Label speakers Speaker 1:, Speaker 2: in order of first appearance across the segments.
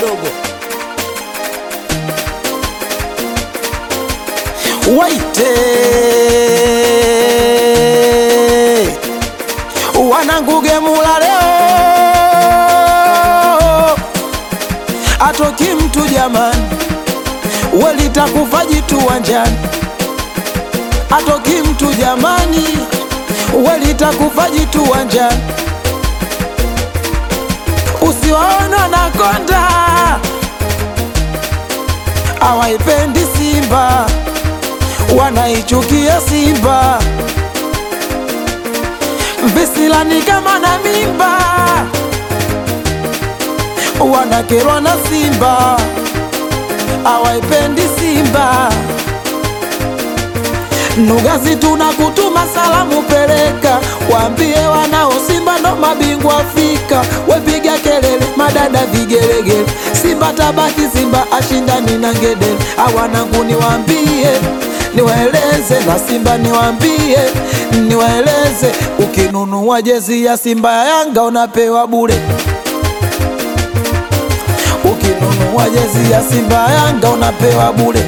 Speaker 1: dogo
Speaker 2: waite wanangugemula leo atoki mtu jamani welitakufa jitu wanjani atoki mtu jamani welitakufa jitu wanjani usiwaona na konda awaipendi Simba, wanaichukia Simba. Visilani kama na mimba, wanakerwa na Simba, awaipendi Simba. Nugazi tunakutuma salamu, peleka waambie wanao Simba ndo mabingwa Afrika. Wepiga kelele madada vigelegele, Simba tabaki, Simba ashindani na ngedele. Awanangu niwaambie, niwaeleze na Simba niwaambie, niwaeleze, ukinunua jezi ya Simba ya Yanga unapewa bure. Ukinunua jezi ya Simba ya Yanga unapewa bure.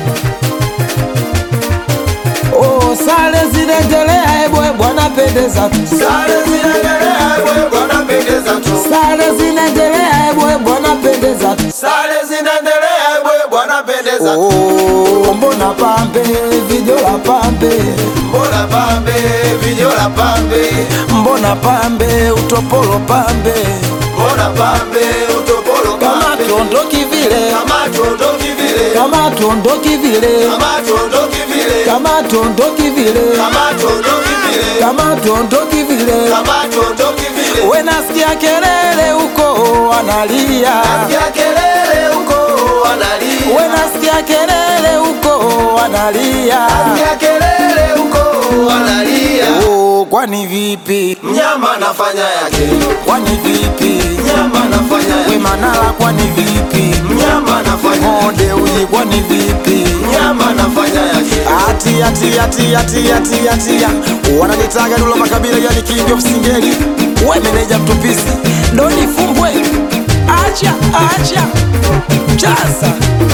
Speaker 2: Oh, sare zinaendelea, ebwe bwana pendeza tu.
Speaker 3: Sare zinaendelea ebwe bwana pendeza tu.
Speaker 2: Sare zinaendelea, ebwe bwana pendeza tu.
Speaker 3: Sare zinaendelea ebwe bwana pendeza tu.
Speaker 2: Oh, mbona pambe vijola pambe,
Speaker 3: Mbona pambe vijola pambe,
Speaker 2: mbona pambe utopolo pambe,
Speaker 3: mbona pambe utopolo
Speaker 2: kama
Speaker 3: pambe,
Speaker 2: tuondoki vile,
Speaker 3: kama tuondoki vile,
Speaker 2: kama tuondoki vile,
Speaker 3: kama tuondoki vile,
Speaker 2: kama tuondoki vile,
Speaker 3: kama tuondoki vile,
Speaker 2: kama tuondoki vile.
Speaker 3: kama tuondoki vile.
Speaker 2: We nasikia kelele huko wanalia,
Speaker 3: Nasikia kelele huko wanalia,
Speaker 2: we nasikia kelele huko wanalia.
Speaker 3: nasikia kelele huko wanalia.
Speaker 2: Oh, kwani vipi?
Speaker 3: Mnyama anafanya yake,
Speaker 2: Kwani vipi?
Speaker 3: mnyama anafanya
Speaker 2: We
Speaker 3: yake,
Speaker 2: Manara, kwani vipi?
Speaker 3: mnyama anafanya yake,
Speaker 2: Mode uji, kwani vipi?
Speaker 3: mnyama anafanya yake.
Speaker 2: Ati ati ati ati ati ati wananitaga Dula Makabila, yani king of singeli. We meneja mtupisi, doni fumbwe, acha acha chaza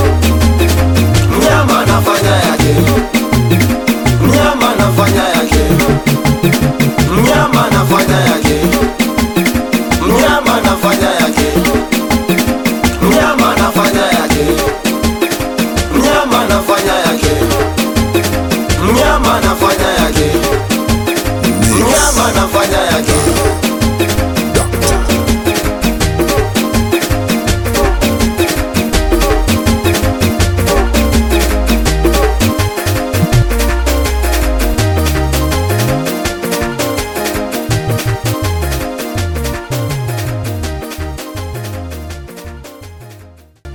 Speaker 3: Mnyama anafanya yake, mnyama anafanya yake, mnyama anafanya yake, mnyama anafanya yake, mnyama anafanya yake, mnyama anafanya yake, mnyama anafanya